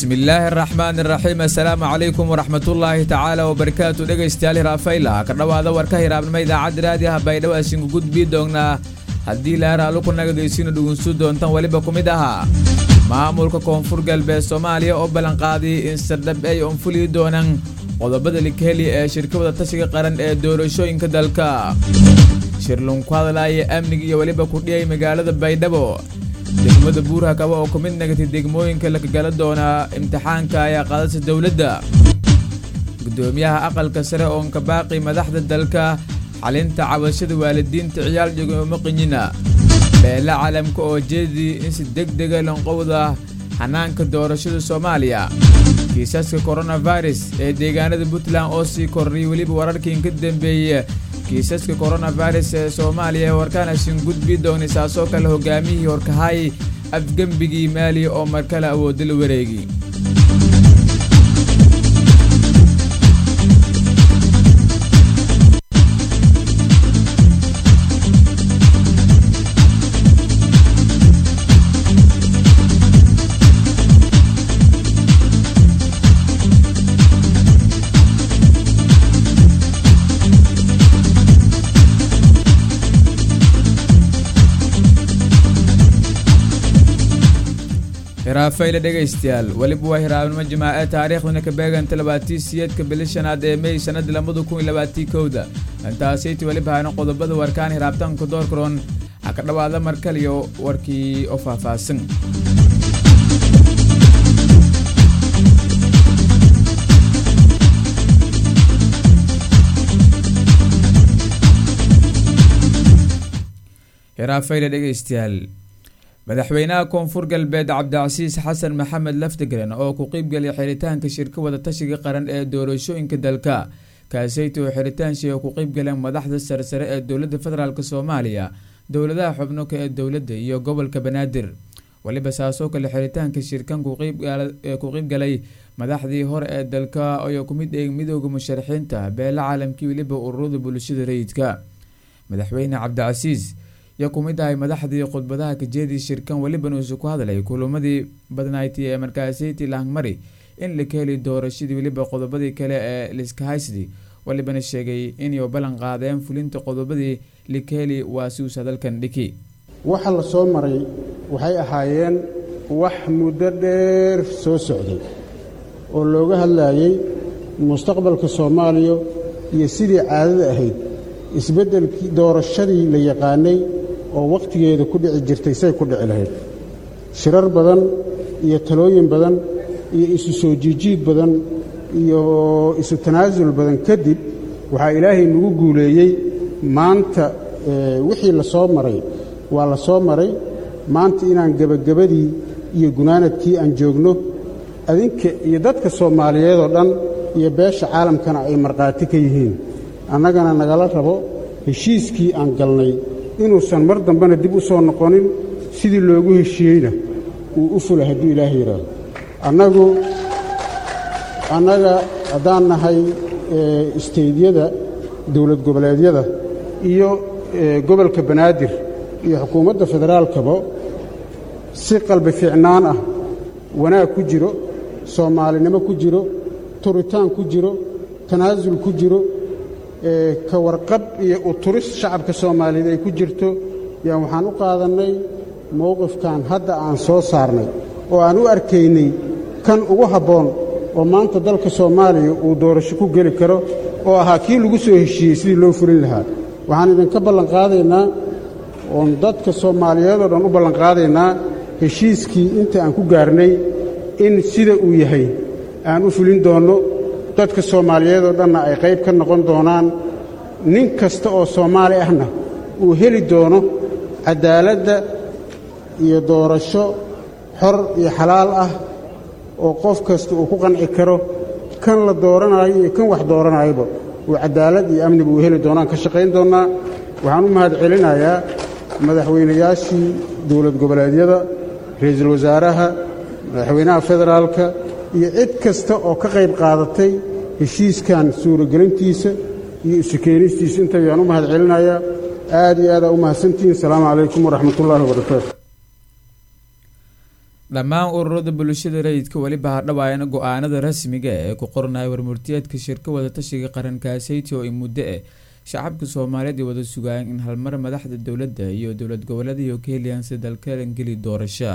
bismillaahi araxmaan iraxiim assalaamu calaykum waraxmatullaahi tacaala wabarakaatu dhegaystayaal hiraafayla ka dhowaada warka hiraabnimo idaacadda raadiyaha baydhabo asinku gudbii doonnaa haddii laaraalu ku nagadaysiinu dhugunsu doontan weliba ku mid ahaa maamulka koonfur galbeed soomaaliya oo ballanqaaday in sardhab ay onfulii doonaan qodobada likeli ee shirkawada tashiga qaran ee doorashooyinka dalka shirlun ku hadlaaya amniga iyo weliba kudhiyay magaalada baydhabo degmada buurha kaba oo ku mid nagatay degmooyinka lakagala doonaa imtixaanka ayaa qaadasa dowladda guddoomiyaha aqalka sare oon ka baaqi madaxda dalka xalinta cabashada waalidiinta ciyaal jogooma qinyina beela calamka oo jeedii in si deg dega lonqowda xanaanka doorashada soomaaliya kiisaska koronavirus ee deegaanada puntland oo sii kornay weliba wararkiin ka dambeeye kiisaska koronavirus ee soomaaliya ee warkaanasin gudbi doonay saasoo kale hogaamiyihii horkahay afgembigii maaliya oo markale awoodda la wareegi hiraafayla dhegaystayaal weliba waa hiraabnimo jimaace taariikhduna ka beeganta labaatii siyeedka bili shanaad ee mey sannada labada kun iyo labaatii kowda intaasayta weliba hayna qodobada warkaan hiraabtanka doorkaroon ha ka dhowaada mar kaliyo warkii oo faahfaahsan hiraafayla dhegaystayaal madaxweynaha koonfur galbeed cabdicasiis xasan maxamed laftigren oo ku qiybgelay xiritaanka shirka wada tashiga qaran ee doorashooyinka dalka kaaseyta oo xiritaanshii ay ku qeybgaleen madaxda saresare ee dowladda federaalk soomaaliya dowladaha xubnoka ee dowladda iyo gobolka banaadir weliba saasoo kale xiritaanka shirkan ku qeybgalay madaxdii hore ee dalka ayaa ku mid eeg midooda musharaxiinta beela caalamkii weliba ururada bulshada rayidka madaxweyne cabdicasiis yaa ku mid ahay madaxdii khudbadaha kajeedii shirkan weliba nuusu ku hadlay kulamadii badnayti ee markaasiti lahangmari in la ka heli doorashadii weliba qodobadii kale ee liskahaysdi walibana sheegay inay ballan qaadeen fulinta qodobadii likaheli waa siuus hadalkan dhiki waxa la soo maray waxay ahaayeen wax muddo dheer soo socday oo looga hadlaayey mustaqbalka soomaaliya iyo sidii caadada ahayd isbeddelkii doorashadii la yaqaanay oo wakhtigeeda ku dhici jirtay say ku dhici lahayd shirar badan iyo talooyin badan iyo isu soo jiijiid badan iyo isu tanaasul badan kadib waxaa ilaahay nagu guuleeyey maanta wixii la soo maray waa la soo maray maanta inaan gebagabadii iyo gunaanadkii aan joogno adinka iyo dadka soomaaliyeed oo dhan iyo beesha caalamkana ay markhaati ka yihiin annagana nagala rabo heshiiskii aan galnay inuusan mar dambena dib u soo noqonin sidii loogu heshiiyeyna uu u fula hadduu ilaahay yidhaahdo annagu annaga haddaan nahay isteydyada dowlad goboleedyada iyo gobolka banaadir iyo xukuumadda federaalkaba si qalbi fiicnaan ah wanaag ku jiro soomaalinimo ku jiro turitaan ku jiro tanaasul ku jiro ka warqab iyo uturis shacabka soomaaliyeed ay ku jirto yaan waxaan u qaadannay mowqifkan hadda aan soo saarnay oo aan u arkaynay kan ugu habboon oo maanta dalka soomaaliya uu doorasho ku geli karo oo ahaa kii lagu soo heshiiyey sidii loo fulin lahaa waxaan idinka ballanqaadaynaa oon dadka soomaaliyeed oo dhan u ballanqaadaynaa heshiiskii inta aan ku gaarnay in sida uu yahay aan u fulin doonno dadka soomaaliyeed oo dhanna ay qayb ka noqon doonaan nin kasta oo soomaali ahna uu heli doono caddaaladda iyo doorasho xor iyo xalaal ah oo qof kasta uu ku qanci karo kan la dooranaayo iyo kan wax dooranaayaba uu caddaalad iyo amniba uu heli doonaan ka shaqayn doonnaa waxaan u mahad celinayaa madaxweynayaashii dowlad goboleedyada ra'iisul wasaaraha madaxweynaha federaalka iyo cid kasta oo ka qayb qaadatay heshiiskan suuragelintiisa iyo isu keenistiisa inta ayaan u mahad celinayaa aad iyo aadaa u mahadsantihiin asalaamu calaykum waraxmatullaahi wabarakaatu dhammaan ururada bulshada rayidka weliba hadhawaayana go-aanada rasmiga ee ku qoranaya warmurtiyeedka shirka wadatashiga qarankaaseyty oo i muddo eh shacabka soomaaliyeed ay wada sugaayeen in halmar madaxda dowladda iyo dowlad goboleedaiyo ka heliyaan si dalkalan geli doorasho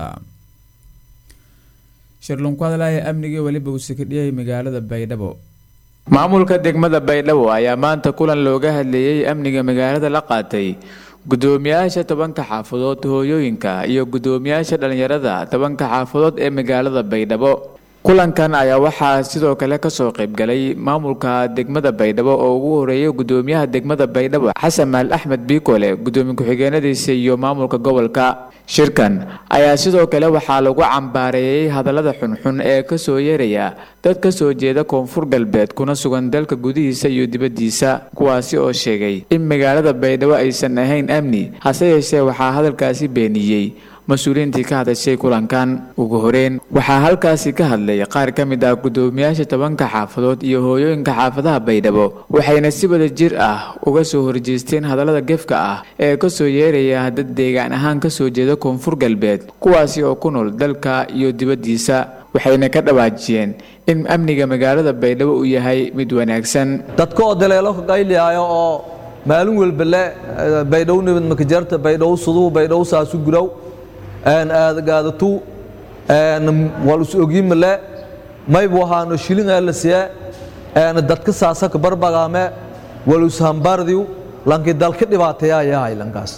shirlun ku hadlaya amniga weliba uu sakadhiyay magaalada baydhabo maamulka degmada baydhabo ayaa maanta kulan looga hadleeyey amniga magaalada la qaatay gudoomiyaasha tobanka xaafadood hooyooyinka iyo gudoomiyaasha dhalinyarada tobanka xaafadood ee magaalada baydhabo kulankan ayaa waxaa sidoo kale kasoo qaybgalay maamulka degmada baydhabo oo ugu horeeyay gudoomiyaha degmada baydhabo xasan maal axmed biikole gudoomiye ku-xigeenadiisa iyo maamulka gobolka shirkan ayaa sidoo kale waxaa lagu cambaareeyey hadallada xunxun ee kasoo yeeraya dad kasoo jeeda koonfur galbeed kuna sugan dalka gudihiisa iyo dibaddiisa kuwaasi oo sheegay in magaalada baydhabo aysan ahayn amni hase yeeshee waxaa hadalkaasi beeniyey mas-uuliyiintii ka hadashay kulankan ugu horeyn waxaa halkaasi ka hadlay qaar ka mid ah gudoomiyaasha tobanka xaafadood iyo hooyooyinka xaafadaha baydhabo waxayna si wada jir ah uga soo horjeesteen hadallada gefka ah ee kasoo yeeraya dad deegaan ahaan kasoo jeeda koonfur galbeed kuwaasi oo ku nool dalka iyo dibaddiisa waxayna ka dhawaajiyeen in amniga magaalada baydhabo uu yahay mid wanaagsan dadka oo daleelo ka qayliyaayo oo maalin walba le baydhow nabad makajarta baydhow suduhu baydhow saasu gurow aadagaadatu wal is ogiimale maybu ahaano shilin alasiye dadka saasaka barbagaame wal is hambardiw lanki dalka dhibaateeyaa yahay lankaas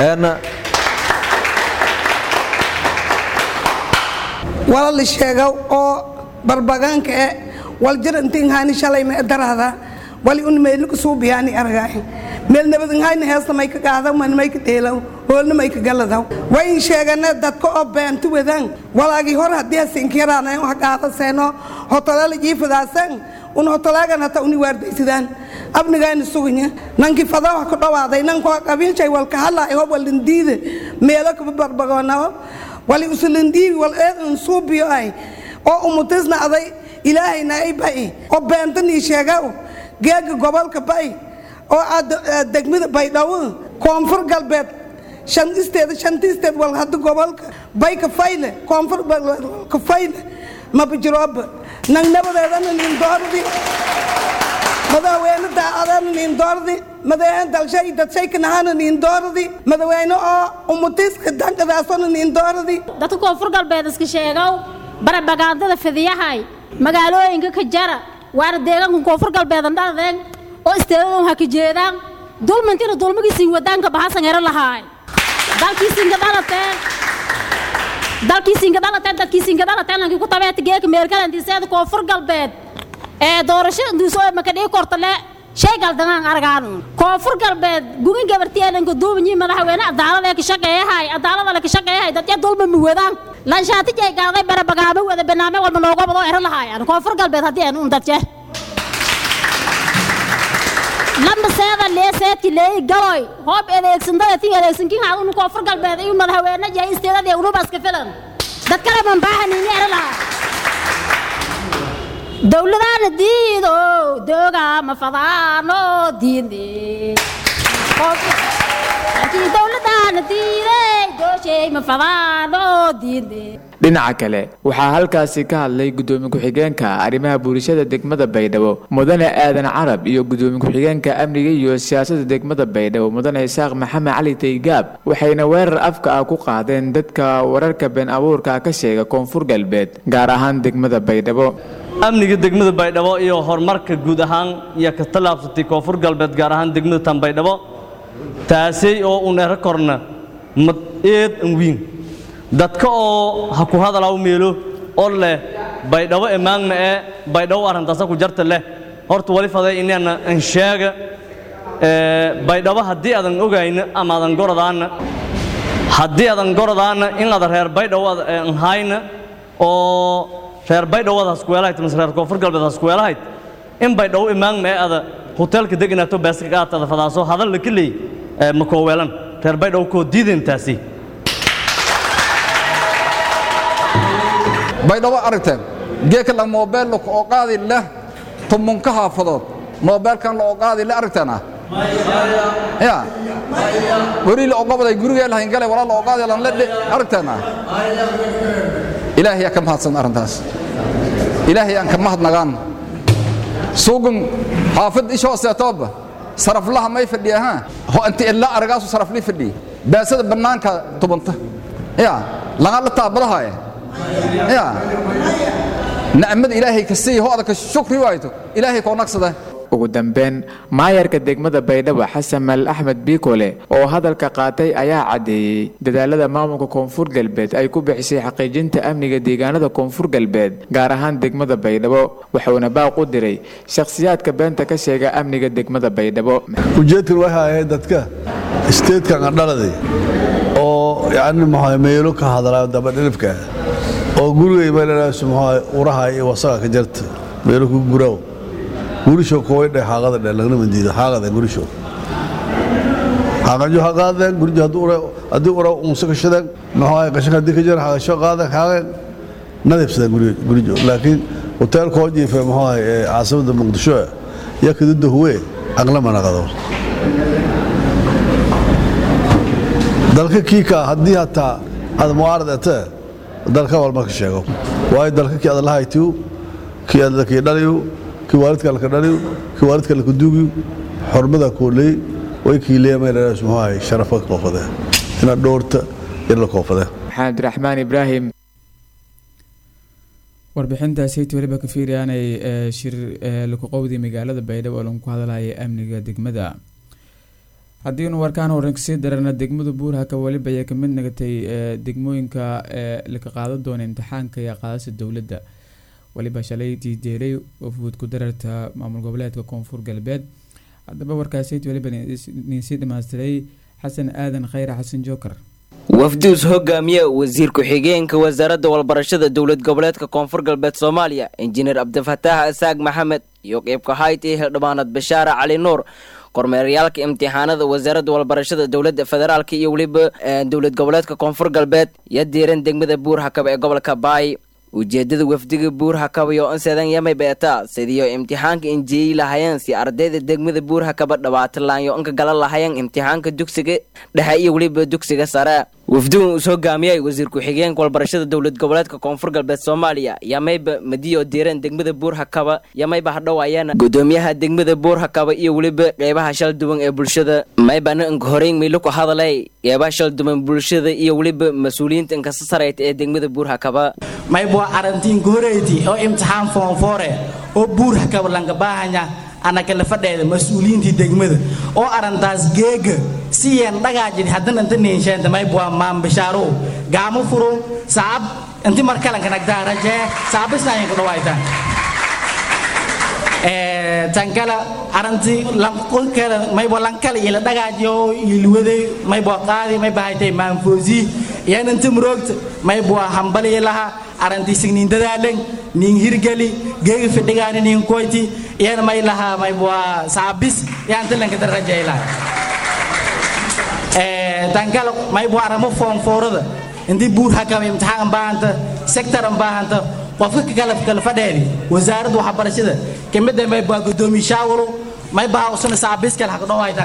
wala la sheega oo barbagaanka e wal jirantinhaani shalay ma darada wali un meelnika suubiyaani argaay meel nabadinhayna heesta may ka qaadaw man may ka dheelaw hoolna may ka galadaw wayn sheegane dadka oo beenta wadan walaagii hor haddii hasinkiraana wax qaadaseeno hotolala jiifadaasan un hotolaagan hata uni waardaysadaan abnigaayna suganya nanki fadawa ka dhawaaday nankoo qabiilshay walka hadlaay ho walindiida meelo kaba barbagoonao wali usulindiibi wal eedan suubiyo ay oo umutisna aday ilaahayna ay ba'i oo beentanii sheegaw geega gobolka ba'i oo degmada baydhabo koonfur galbeed shan isteed shanta isteed wal hadda gobolka bay ka fayle koonfur ka fayle mabajirooba nang nabadeedana nin doordi madaxweyne daacadana nin doordi madaxweyne dalshay dadshay kanahana nin doordi madaxweyne oo umutiska dankadaasona nin doordi dadka koonfur galbeed iska sheegow barabagaandada fidiyahay magaalooyinka ka jara waana deegaanka koonfur galbeedan dhaladeen oo isteedadan ha ka jeedaan dulmintina dulmigiisiin wadaanka bahasan hero lahaay dalkiisiinka dhalateen dalkiisiinka dhalateen dadkiisiinka dhalateen lankii ku tabeeta geeka meelkalantiiseeda koonfur galbeed ee doorashada duusoo makadhii kortale shay galdanaan argaan koonfur galbeed gugin gabartiyeenanka duubanyi madaxweyne adaalada ka shaqeeyahay adaalada la ka shaqeeyahay dadya dulma ma wadaan lanshaati jay gaaday barabagaamo wada banaame walba nooga badoo ero lahaayaan koonfur galbeed haddii aan un dadje lamba seeda leeseedki leey galoy hoob adeegsandada ti adeegsankin haa unu koonfur galbeed iyo madaxweyne yahay isteedadii unuba iska filan dad kale man baahanin ero lahaa dowladaana diido dooga ma fadaano diinde dowladaana diiday dooshay ma fadaano diinde dhinaca kale waxaa halkaasi ka hadlay gudoomiye ku-xigeenka arrimaha bulshada degmada baydhabo mudane aadan carab iyo gudoomiye ku-xigeenka amniga iyo siyaasadda degmada baydhabo mudane isaaq maxamed cali taygaab waxayna weerar afka ah ku qaadeen dadka wararka been abuurka ka sheega koonfur galbeed gaar ahaan degmada baydhabo amniga degmada baydhabo iyo horumarka guud ahaan iyo ka tallaabsatay koonfur galbeed gaar ahaan degmada tan baydhabo taasay oo uneero korna mad eed an wiin dadka oo ha ku hadalaw meelo oo leh baydhabo emaagna ee baydhabo arrintaasa ku jarta leh horta wali faday inaana an sheega baydhabo haddii aadan ogayna ama aadan goradaana haddii aadan goradaana in aada reer baydhabo an hayna oo reer baydhawad haskuweelahayd mise reer koonfur galbeed haskuweelahayd in baydhawo imaagma ee ada hoteelka deganaato baaska aadtada fadaaso hadal la keley ma kooweelan reer baydhawo koo diideen taasi baydhabo aragteen geeka la moobeel oo qaadi leh tumunka haafadood moobeelkan la oo qaadi leh aragteena ya weri la ogobaday gurigee lahayn galay walaa la oo qaadi lan le aragteena ilaahay yaa ka mahadsan arrintaas ilaahay aan ka mahadnagaan suugan xaafad ish hooseetooba saraflaha may fadhiya ha ho inta ilaa aragaasu saraflii fadhiya baasada bannaanka tubanta ya lagaa la taabadahaya ya nacmada ilaahay ka siiya ho adaka shukri waayto ilaahay koo nagsada ugu dambeyn maayarka degmada baydhabo xasan maalin axmed biikole oo hadalka qaatay ayaa caddeeyey dadaalada maamulka koonfur galbeed ay ku bixisay xaqiijinta amniga deegaanada koonfur galbeed gaar ahaan degmada baydhabo wuxuuna baaq u diray shakhsiyaadka beenta ka sheega amniga degmada baydhabo ujeedkan waxay ahayd dadka isteedkan adhaladay oo yacni maxaa meelo ka hadlaa dabadhilibka oo gurigay meelalaas maxaa uraha iyo wasaga ka jarta meelo ku guraw gurisho koway dhe haaqada dhe lagna mandiida haaqada gurisho haaqajo ha qaadeen gurijo haddii ura haddii ura unsa kashadeen maxaa qashanka haddii ka jira haaqasho qaadeen haaqeen nadibsadeen gurijo laakiin hoteelka oo jiife maxaa caasimada muqdisho yaa kadida huwe aqla manaqado dalka kiika haddii hataa aad mucaarad etee dalka walma ka sheego waayo dalka kii aad lahaytiyu kii aad lakii dhaliyu kii waalidka laka dhaliyu kii waalidka laka duugiyu xormada kooley way kiileya meelalaas muxuu sharafa koofadee inaad dhowrta in la koofadee maxamed abdiraxmaan ibraahim warbixintaasayt weliba ka fiiriyaanay shir lakuqowdii magaalada baydhabo oo lagu hadlaya amniga degmada haddiinu warkaan horan kasii darana degmada buurhaka weliba ayay kamid nagatay degmooyinka laka qaadan doona imtixaanka iyo qaadasa dowladda weliba shalay diideelay wafuud ku dararta maamul goboleedka koonfur galbeed haddaba warkaasayt weliba ninsii dhammaystiray xasan aadan khayre xasan jookar wafduus hogaamiye wasiir ku-xigeenka wasaaradda walbarashada dowlad goboleedka koonfur galbeed soomaaliya injineer cabdifataax asaag maxamed iyo qeybka hayt ee hildhibaanad bashaara cali nuur kormeeryaalka imtixaanada wasaaradda walbarashada dowladda federaalk iyo weliba dowlad goboleedka koonfur galbeed iyo diiran degmada buur hakab ee gobolka baay ujeedada wafdiga buur hakaba iyo onsedan yamay beeta sidiyo imtixaanka injiyeyi lahayeen si ardayda degmada buur hakaba dhawaatalaanyo inka gala lahayeen imtixaanka dugsiga dhexe iyo weliba dugsiga sare wafdigan uu hogaamiyay wasiir ku-xigeenka walbarashada dowlad goboleedka koonfur galbeed soomaaliya yamayba madiyo diiran degmada buur hakaba yamayba hadhowaayeen gudoomiyaha degmada buur hakaba iyo weliba qeybaha shal duwan ee bulshada maybana inka horeyn maylo ku hadalay qeybaha shal duwan bulshada iyo weliba mas-uuliyiinta inkasa sarayta ee degmada buur hakaba maybwa arantiin goreyti oo imtixaan foonfoore oo buur hakaba lanka baahanya anaka la fadheeda mas-uuliyiintii degmada oo arantaas geega siyeen dhagaajid haddana inta niinsheenta maybwa maambishaarow gaamo furo saab inti markalanka nagtaa rajee saabisnaayin ku dhawaytaan tankala aranti lanqolkala maybo lankala ila dhagaajiyo ilwade maybo qaadi mayba haytay maanfoosi yan inta muroogta maybo hambali laha aranti signin dadaalen nin hirgali geegi fidhigaani nin koyti yan may laha maybo saabis yan talanka darajay laha tankala maybo aramo foonfoorada intii buur hakaba imtixaan baahanta sektor baahanta qofka kala kala fadheedi wasaaradda waxbarashada kamida may baa gudoomiye shaawalo may baa usana saabiskal haq dhawaytan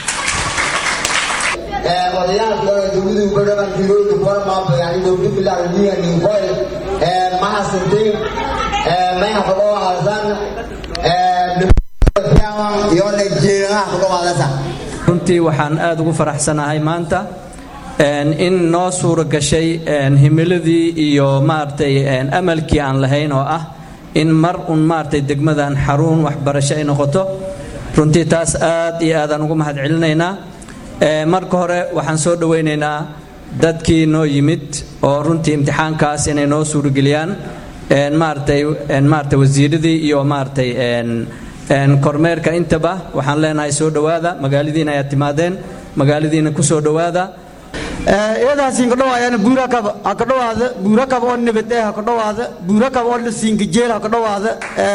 odayaasha dowladii badhaban tirooyinka kuwarmaaba yani dowlad bilaarniya ninkoy mahasantay may haqadhoo halsan iyo nagjeeraha haqdhowaadasa runtii waxaan aad ugu faraxsanahay maanta in noo suura gashay himiladii iyo maaragtay amalkii aan lahayn oo ah in mar un maaragtay degmadan xarun waxbarasho ay noqoto runtii taas aad iyo aadaan ugu mahad celinaynaa marka hore waxaan soo dhowaynaynaa dadkii noo yimid oo runtii imtixaankaas inay noo suurageliyaan maaragtay maaragtay wasiiradii iyo maaragtay kormeerka intaba waxaan leenahay soo dhowaada magaaladiina ayaad timaadeen magaaladiina ku soo dhowaada eedaasin kadhawaayana buurakaba hakadhawaada buurakaba oo nabadee hakadhawaada buurakaba oo lasiinkajeel hakadhawaada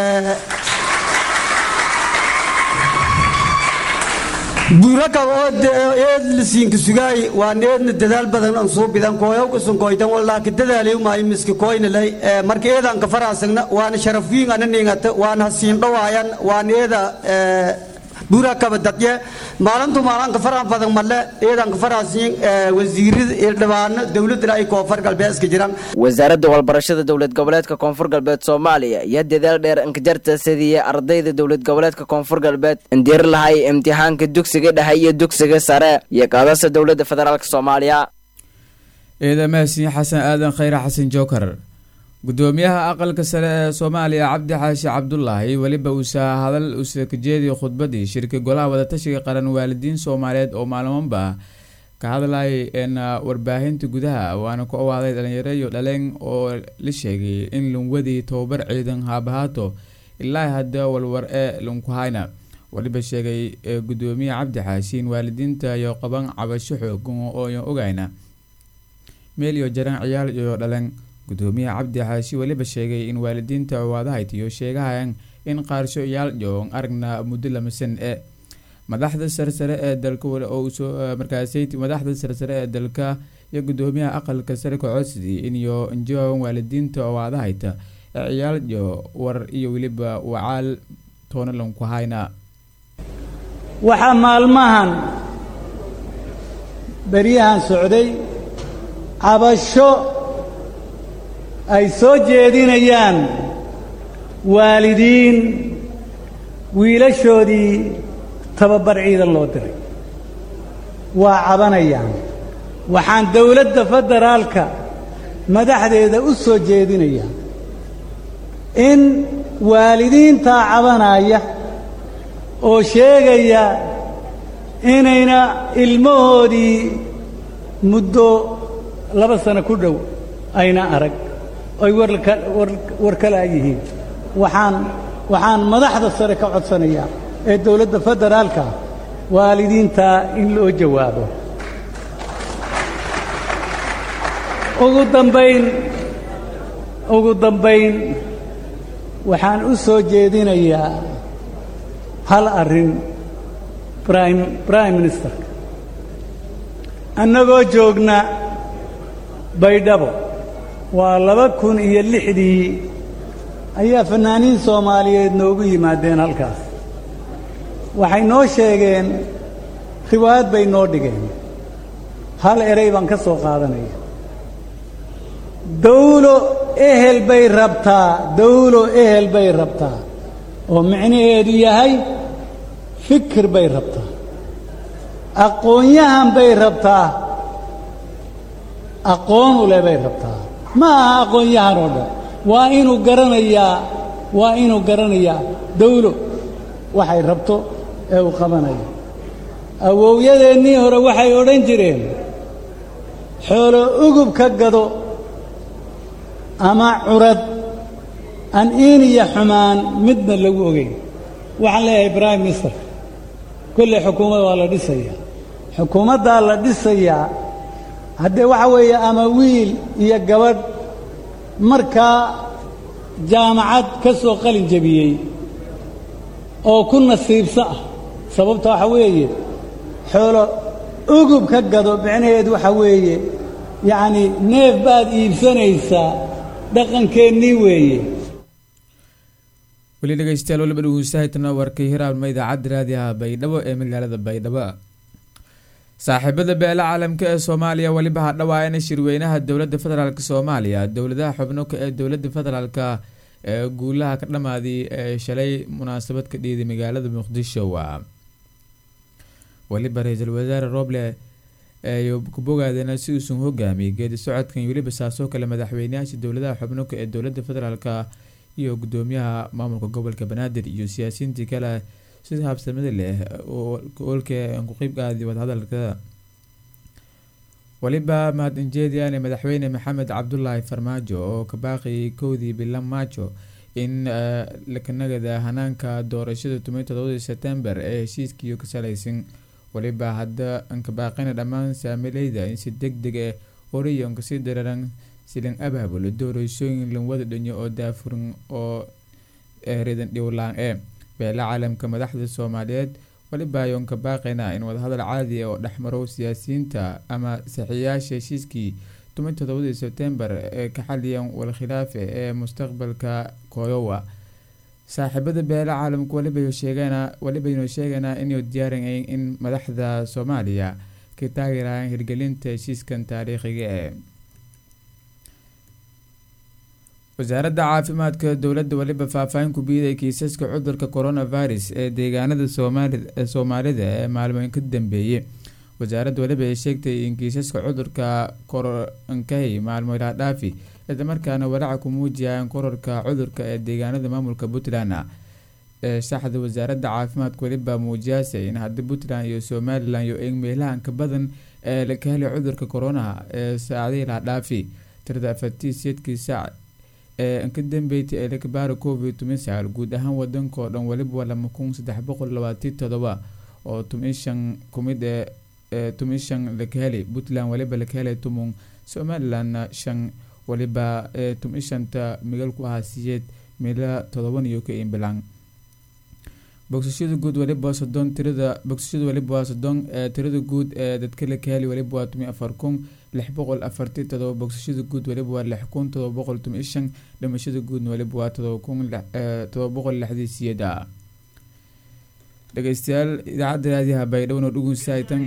buurakaba oo eed lasiinka sugaay waan eedna dadaal badan aan soo bidan kooyawkasan kooytan walaaki dadaaliy maayo miska kooynalay marka eedaan ka faraasagna waana sharafwiin ana ningata waana hasiin dhawaayan waan eeda buura kaba dadye maalintu maalanka faraha badan male ciidanka faraasiin wasiirada iyo dhibaano dowladda ay koonfur galbeed iska jiraan wasaaradda walbarashada dowlad goboleedka koonfur galbeed soomaaliya iyo dadaal dheer inkajarta sidii ardayda dowlad goboleedka koonfur galbeed indiri lahay imtixaanka dugsiga dhexe iyo dugsiga sare iyo qaadasa dowladda federaalk soomaaliya ciidamahasiin xasan aadan khayre xasan jookar gudoomiyaha aqalka sare ee soomaaliya cabdi xaashi cabdulaahi weliba uusa hadal usa ka jeediya khudbadii shirka golaha wadatashiga qaran waalidiin soomaaliyeed oo maalmoonba ka hadlayay een warbaahinta gudaha waana ku awaaday dhalinyaro iyo dhaleen oo la sheegay in lunwadii tobabar ciidan haabahaato ilaa hadda walwar ee lunkuhayna weliba sheegay gudoomiye cabdi xaashi in waalidiinta iyo qaban cabasho xoogan ooyan ogayna meel iyo jaran ciyaal iyo dhaleen gudoomiyaha cabdi xaashi weliba sheegay in waalidiinta waadahaytiyo sheegahayan in qaarsho iyaal joon aragna muddo lamasan ee madaxda sarsare ee dalka markaasay madaxda sarsare ee dalka iyo gudoomiyaha aqalka sare kocodsidii iniyo injoogan waalidiinta waadahayta ee ciyaal jo war iyo weliba wacaal toonalan ku hayna waxaa maalmahan beryahan socday cabasho ay soo jeedinayaan waalidiin wiilashoodii tababar ciidan loo diray waa cabanayaan waxaan dowladda federaalka madaxdeeda u soo jeedinayaa in waalidiintaa cabanaya oo sheegaya inayna ilmahoodii muddo laba sano ku dhow ayna arag ay war kala yihiin waxaan waxaan madaxda sare ka codsanayaa ee dowladda federaalka waalidiintaa in loo jawaabo ugu dambayn ugu dambayn waxaan u soo jeedinayaa hal arrin brime brime ministerka annagoo joogna baydhabo waa laba kun iyo lixdii ayaa fannaaniin soomaaliyeed noogu yimaadeen halkaas waxay noo sheegeen riwaayad bay noo dhigeen hal erey baan ka soo qaadanaya dawlo ehel bay rabtaa dawlo ehel bay rabtaa oo micnaheedu yahay fikir bay rabtaa aqoon-yahan bay rabtaa aqoon u leh bay rabtaa ma aha aqoon-yahan oo dhan waa inuu garanayaa waa inuu garanayaa dawlo waxay rabto ee uu qabanayo awowyadeennii hore waxay odhan jireen xoolo ugub ka gado ama curad aan iin iyo xumaan midna lagu ogeyn waxaan leeyahay brime ministerka kolley xukuumad waa la dhisayaa xukuumaddaa la dhisayaa haddee waxa weeye ama wiil iyo gabadh markaa jaamacad ka soo qalin jebiyey oo ku nasiibso ah sababta waxa weeye xoolo ugub ka gado micnaheedu waxa weeye yacnii neef baad iibsanaysaa dhaqankeennii weeye weli dhegeystayaal waliba dhegeystahaydna warkay hiraabnima idaacadda raadiyaha baydhabo ee magaalada baydhabo saaxiibada beela caalamka ee soomaaliya weliba hadhawaayana shirweynaha dowladda federaalk soomaaliya dowladaha xubnoka ee dowladda federaalka ee guulaha ka dhamaaday ee shalay munaasabad ka dhiiday magaalada muqdisho weliba ra-iisul wasaare roble ay ku bogaadeen si uusan hogaamiyay geedi socodkan weliba saasoo kale madaxweyneyaasha dowladaha xubnoka ee dowladda federaalka iyo gudoomiyaha maamulka gobolka banaadir iyo siyaasiyiintii kale si habsamada leh olka ku qeybgaadi wadahadalka weliba mahadinjeediyaane madaxweyne maxamed cabdulaahi farmaajo oo ka baaqayay kowdii bilan maajo in lakanagada hanaanka doorashada toban todobadii sebtembar ee heshiiskiiyo ka salaysan weliba hadda ankabaaqina dhammaan saamileyda in si deg deg ah oriyon kasii dararan silan abaabulo doorashooyin lanwada dhanyo oo daafuran oo reedan dhiwlaan ee beela caalamka madaxda soomaaliyeed weliba ayoon ka baaqayna in wadahadal caadi oo dhexmaro siyaasiyiinta ama saxiiyaasha heshiiskii toban todobadii sebtembar ee ka xaliyan walkhilaafe ee mustaqbalka koyowa saaxiibada beela caalamku waliba sheegeena walibaynu sheegaynaa inuu diyaarinay in madaxda soomaaliya ka taageerayaan hirgelinta heshiiskan taariikhiga ee wasaaradda caafimaadka dowladda waliba faahfaahin ku biiday kiisaska cudurka coronavirus ee deegaanada soomaalida ee maalmoyn ka dambeeyey wasaaradda waliba ay sheegtay in kiisaska cudurka koronkay maalmo ilaadhaafi islamarkaana walaaca ku muujiyaan kororka cudurka ee deegaanada maamulka puntland ee shaxda wasaaradda caafimaadka waliba muujiyaase in haddii puntland iyo somalilan iyo eeg meelahanka badan ee laka helay cudurka coronaha ee saacadihii laadhaafi tirada afartiiseedkii saac ee ka dambeeytay ee lakabaara covid toban sagaal guud ahaan wadankao dhan waliba lama kun saddex boqol labaatan todoba oo toban shan kumid ee toban shan laka helay puntland waliba laka helay tumun somalilandna shan waliba ee toban shanta migal ku ahaa siyeed meela todoban iyo ka imbilan bogsashada guud waliba soddon tirada bogsashada waliba waa soddon ee tirada guud ee dadka laka helay waliba waa toban afar kun lix boqol afartii todoba bogsashada guud waliba waa lix kun todoba boqol toban shan dhimashada guudna waliba waa todoba kun todoba boqol lixdii siyeed ah dhegeystayaal idaacadda raadiyaha baydhowna dhugunsaytan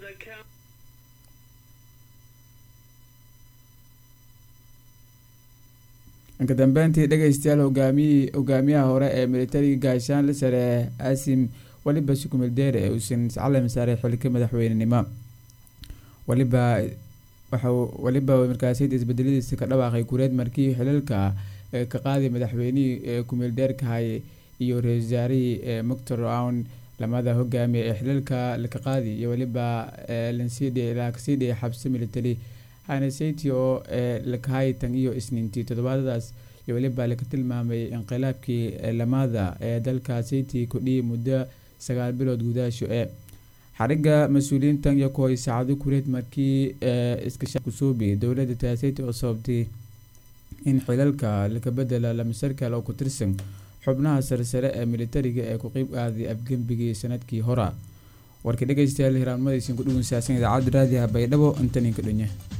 inka dambeyntii dhegeystayaal hogaamiyii hogaamiyaha hore ee militariga gaashaanle sare asim waliba sukumildeere ee uusan calam saaray xilka madaxweynenimo waliba waxau waliba markaasiyada isbedeladiisa ka dhawaaqay kureed markii xilalka ka qaaday madaxweynihii ee kumildheerka hayay iyo ra-isul wasaarihii ee moctor own lamada hogaamiye ee xilalka laka qaadi iyo waliba lansii dhiyay xabsi military hanesati oo ee lakahay tan iyo isniintii toddobaadadaas iyo waliba laka tilmaamay inqilaabkii lamada ee dalka sayti kudhiyay muddo sagaal bilood gudaasho ee xariga mas-uuliyiintan iyo kuhoy saacado kureed markii iskashakusuubi dowladda taaseyta oo sababtay in xilalka laka bedela lamasarkal oo ku tirsan xubnaha saresare ee militariga ee ku qeyb aaday afgembigii sanadkii hora warka dhegeystayaal hiraanmadaysin ku dhugunsaasan idaacadda raadiyaha baydhabo intaninka dhunya